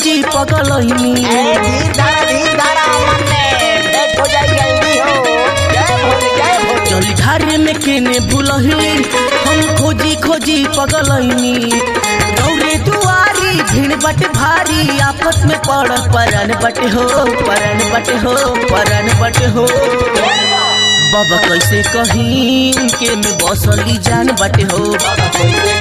खोजी पगलैनी ए धीर धारा धीर धारा अमन में डेट हो जाई जल्दी हो जय भोले जय भोले जल ढारे में केने भूलही हम खोजी खोजी पगलैनी दौड़े दुआरी भीड़ बट भारी आपस में पड़ परन बट हो परन बट हो परन बट हो बाबा कैसे कहीं उनके में बसली जान बट हो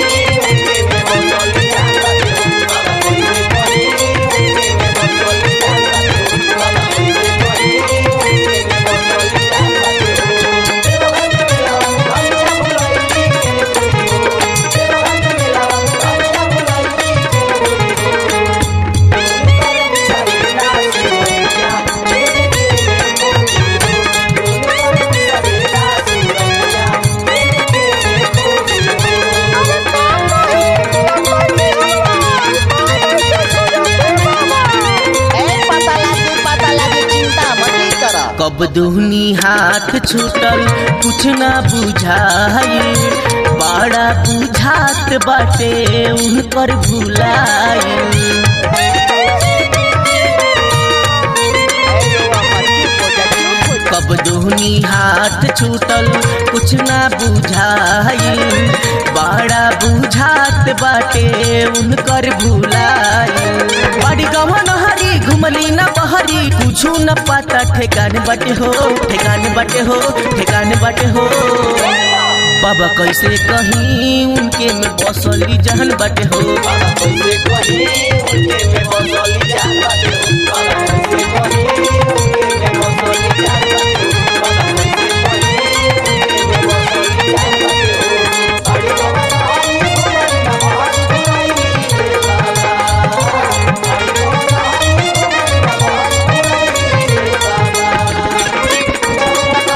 ए पता लागी पता लागी चिंता मत कर कब दुहनी हाथ छूटल कुछ ना बुझाई बड़ा बुझात बाटे उनकर भुलाई कब दुहनी हाथ छूटल कुछ ना बुझाई बड़ा बुझात बाटे उनकर भुलाई बड़ी गवन हरी घुमली न बहरी कुछ न पता ठेकान बटे हो ठेकान बटे हो ठेकान बटे हो बाबा कैसे कहीं उनके में बसली जहन बटे हो बाबा कैसे कहीं उनके में बसली जहन बटे हो बाबा कैसे कहीं उनके में बसली जहन बटे हो बाबा कैसे कहीं उनके में बसली जहन बटे हो बड़ी गवन हरी घुमली न बहरी घुमली बाबा बड़ी गवन हरी घुमली न बहरी घुमली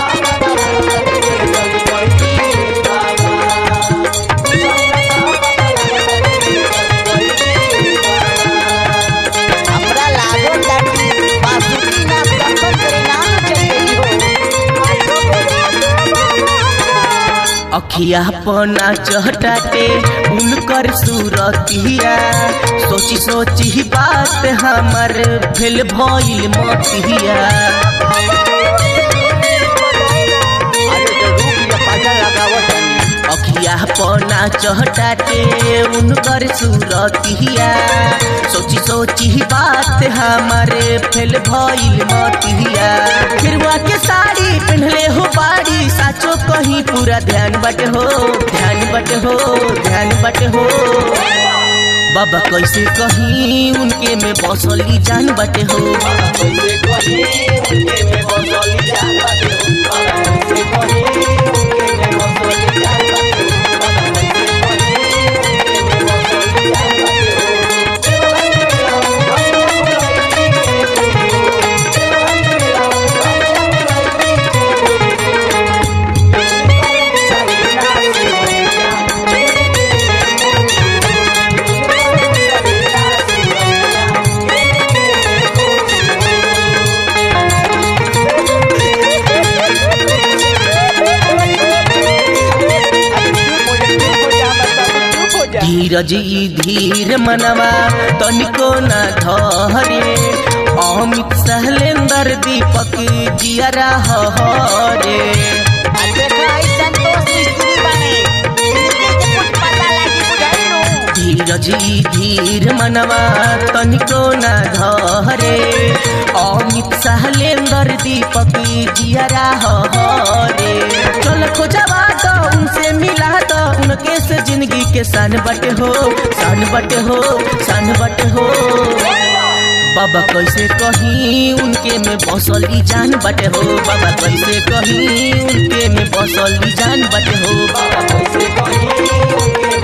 हमरा लागो ताकि बासुकी ना दर्शन करे ना चली हो अखिया पना चहटाते उनकर सूरतिया सोची सोची बात हमर भेल भइल मतिया अरे तो रूप ये पाजा लगावत अखिया पना चहटाते उनकर सूरतिया सोची सोची बात हमारे फेल भइल मतिया फिरवा के साड़ी पहनले हो बाड़ी साचो कहीं पूरा ध्यान बट हो ध्यान बट हो ध्यान बट हो बाबा कैसे कहीं उनके में बसली जान बटे हो बाबा कैसे कहीं उनके में बसली जान बटे हो बाबा कैसे कहीं उनके में बसली जान बटे हो बाबा कैसे कहीं उनके में बसली जान बटे धीरज ई धीर मनवा तनिको न धरे अमित सहलेंदर दीपक जियरा हरे धीरज ई धीर मनवा तनिको न धरे अमित सहलेंदर दीपक जियरा हरे चल खोजवा तो उनसे मिला तो उनके से जिंदगी के सन बट हो सन बट हो सन बट हो बाबा कैसे कहीं उनके में बसली जान बटे हो बाबा कैसे कहीं उनके में बसली जान बटे हो बाबा कैसे कहीं उनके